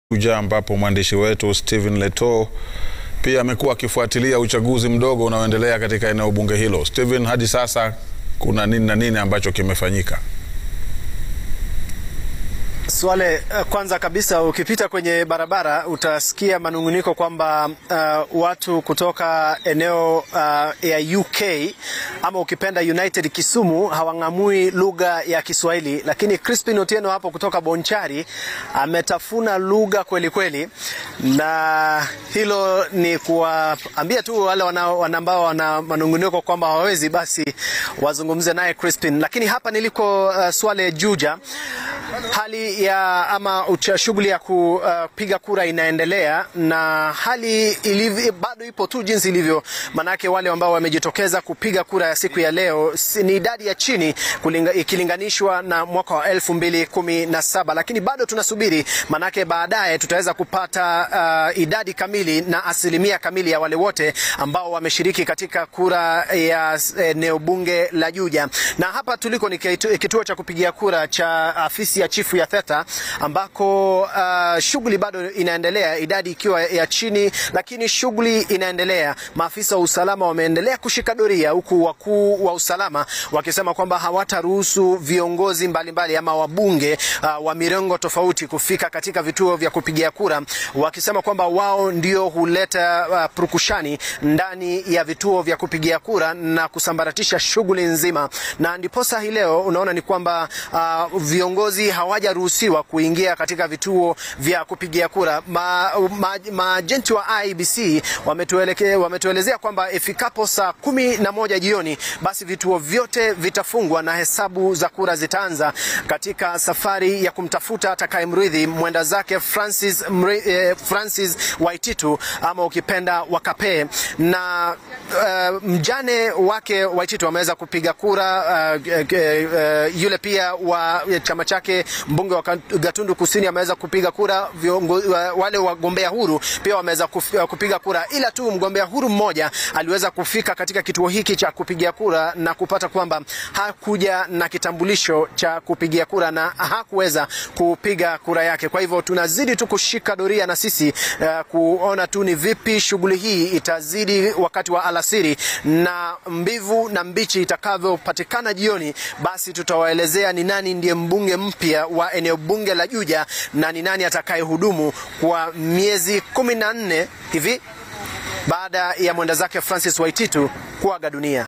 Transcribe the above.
Juja ambapo mwandishi wetu Stephen Leto pia amekuwa akifuatilia uchaguzi mdogo unaoendelea katika eneo bunge hilo. Stephen, hadi sasa kuna nini na nini ambacho kimefanyika? Swale, kwanza kabisa ukipita kwenye barabara utasikia manunguniko kwamba uh, watu kutoka eneo uh, ya UK ama ukipenda United Kisumu hawang'amui lugha ya Kiswahili, lakini Crispin Otieno hapo kutoka Bonchari ametafuna lugha kweli kweli, na hilo ni kuwaambia tu wale ambao wana manunguniko kwamba hawawezi basi wazungumze naye Crispin. Lakini hapa niliko uh, Swale Juja hali ya ama shughuli ya kupiga uh, kura inaendelea na hali ilivyo, bado ipo tu jinsi ilivyo, manake wale ambao wamejitokeza kupiga kura ya siku ya leo ni idadi ya chini kulinga, ikilinganishwa na mwaka wa elfu mbili kumi na saba, lakini bado tunasubiri, manake baadaye tutaweza kupata uh, idadi kamili na asilimia kamili ya wale wote ambao wameshiriki katika kura ya eneo bunge la Juja, na hapa tuliko ni kituo cha kupigia kura cha afisi ya chifu ya Theta ambako uh, shughuli bado inaendelea, idadi ikiwa ya chini, lakini shughuli inaendelea. Maafisa wa usalama wameendelea kushika doria, huku wakuu wa usalama wakisema kwamba hawataruhusu viongozi mbalimbali mbali ama wabunge uh, wa mirengo tofauti kufika katika vituo vya kupigia kura, wakisema kwamba wao ndio huleta uh, purukushani ndani ya vituo vya kupigia kura na kusambaratisha shughuli nzima, na ndiposa hii leo unaona ni kwamba uh, viongozi hawajaruhusiwa kuingia katika vituo vya kupigia kura. Maajenti ma, ma wa IEBC wametuelekea wametuelezea kwamba ifikapo saa kumi na moja jioni basi vituo vyote vitafungwa na hesabu za kura zitaanza katika safari ya kumtafuta atakayemrithi mwenda zake Francis, mri, eh, Francis Waititu ama ukipenda Wakape na uh, mjane wake Waititu ameweza kupiga kura uh, uh, uh, yule pia wa chama chake mbunge wa Gatundu Kusini ameweza kupiga kura. Viongo, wale wagombea huru pia wameweza kupiga kura, ila tu mgombea huru mmoja aliweza kufika katika kituo hiki cha kupigia kura na kupata kwamba hakuja na kitambulisho cha kupigia kura na hakuweza kupiga kura yake. Kwa hivyo tunazidi tu kushika doria na sisi uh, kuona tu ni vipi shughuli hii itazidi wakati wa alasiri na mbivu na mbichi itakavyopatikana jioni, basi tutawaelezea ni nani ndiye mbunge mpya wa eneo bunge la Juja na ni nani atakayehudumu kwa miezi kumi na nne hivi baada ya mwenda zake Francis Waititu kuaga dunia.